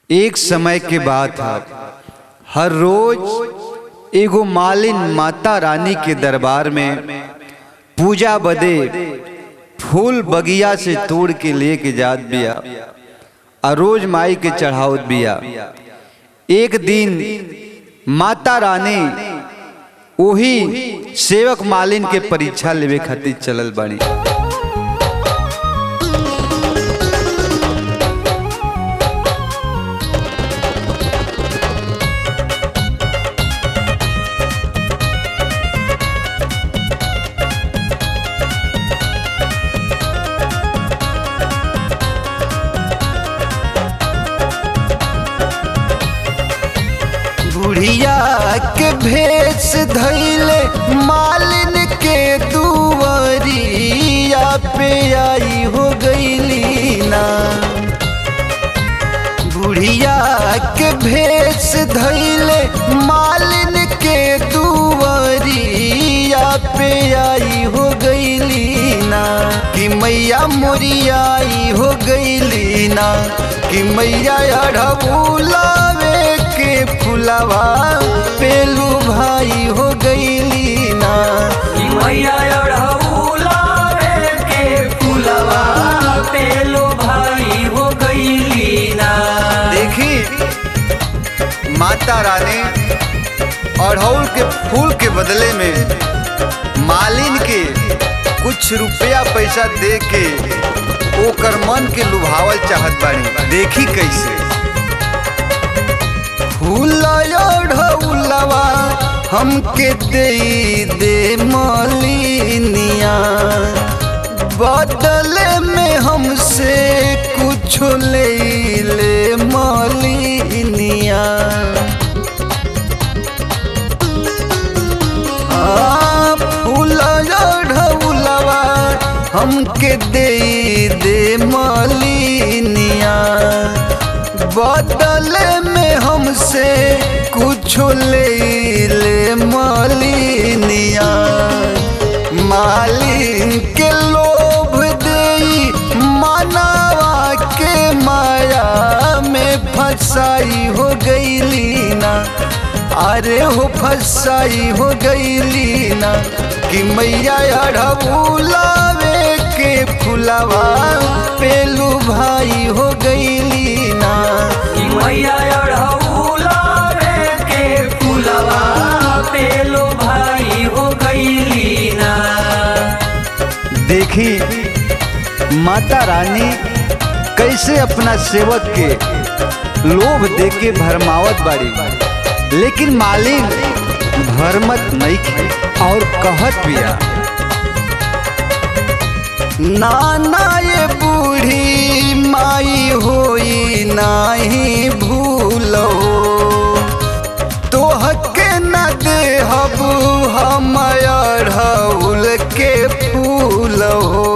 एक समय के बात है हर रोज एगो मालिन माता रानी के दरबार में पूजा बदे फूल बगिया से तोड़ के लेके जात बिया आ रोज माई के चढ़ावत बिया एक दिन माता रानी वही सेवक मालिन के परीक्षा लेवे खातिर चलल बानी बुढ़िया के भेष धैले मालिन के दुवरिया पे आई हो गईली ना बुढ़िया के भेष धैले मालिन के दुवरिया पे आई हो गईली ना कि मैया मोरियाई हो गईली ना कि मैया अढ़बुलावे के फुलवा पेलू भाई हो गईली ना कि मैया अढ़ौलावे के फुलवा पेलो भाई हो गईली ना देखी माता रानी अड़हुल के फूल के बदले में मालिन के कुछ रुपया पैसा दे के ओकर मन के लुभावल चाहत बानी देखी कैसे फूलवा हमके दे दे मालिनिया बदले में हमसे कुछ ले ले मालिनिया आ, फूलवा हमके दे दे मालिनिया बदले में हमसे कुछ ले ले मालिनिया मालिन के लोभ दे मनावा के माया में फंसाई हो गईली ना अरे हो फंसाई हो गईली ना कि मैया अढ़बुलावे के फुलवा पेलू भाई हो गईली ना कि मैया अढ़ौलावे के फुलवा पेलो भाई हो गईली ना देखी माता रानी कैसे अपना सेवक के लोभ दे के भरमावत बाड़ी लेकिन मालिन भरमत नहीं खे और कहत बिया नाना ये बूढ़ी माई होई नाही भूलो तोहके न देहब हम अढ़ौल के फूल हो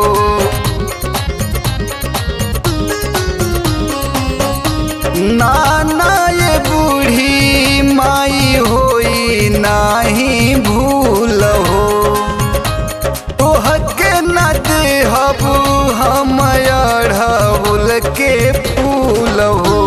नाना ये बूढ़ी माई होई नाही भूल हो तोहके न देहब हम अढ़ौल के फूल हो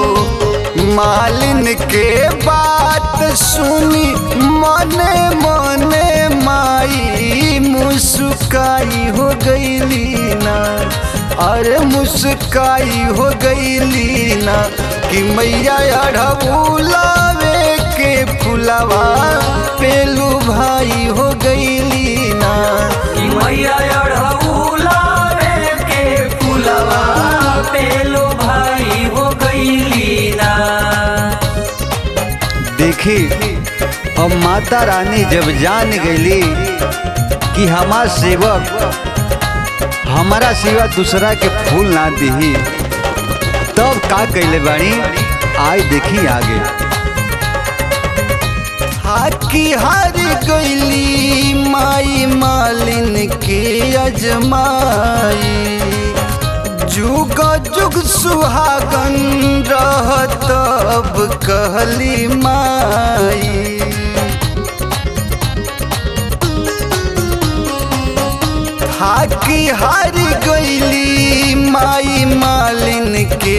मालिन के बात सुनी मने मने माई मुस्काई हो गईली ना अरे मुस्काई हो गईली ना कि मैया अढ़बुलावे के फुलवा पेलू भाई हो गईली ना कि मैया अढ़ौलावे के फुलवा पेलो भाई हो गईली ना देखी अब माता रानी जब जान गईली कि हमार सेवक हमारा सिवा दूसरा के फूल ना दिही तब का कैले बानी आय देखी आगे हाकी हार गईली माई मालिन के अजमाई जुग जुग सुहागन रह तब कहली माई हाकी हार गईली गईली माई मालिन के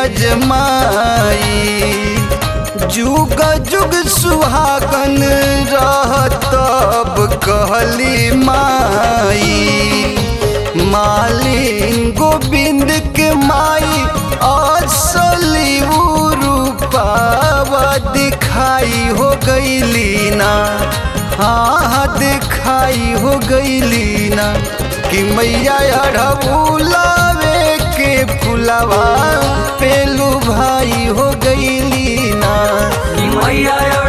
अजमाई जुग जुग सुहागन रहतब कहली माई मालिन गोविंद के माई असली रूपावा दिखाई हो गईली ना हाँ दिखाई हो गईली ना कि मैया अढ़बुलावे के फुलवा पेलू भाई हो गईली ना कि मैया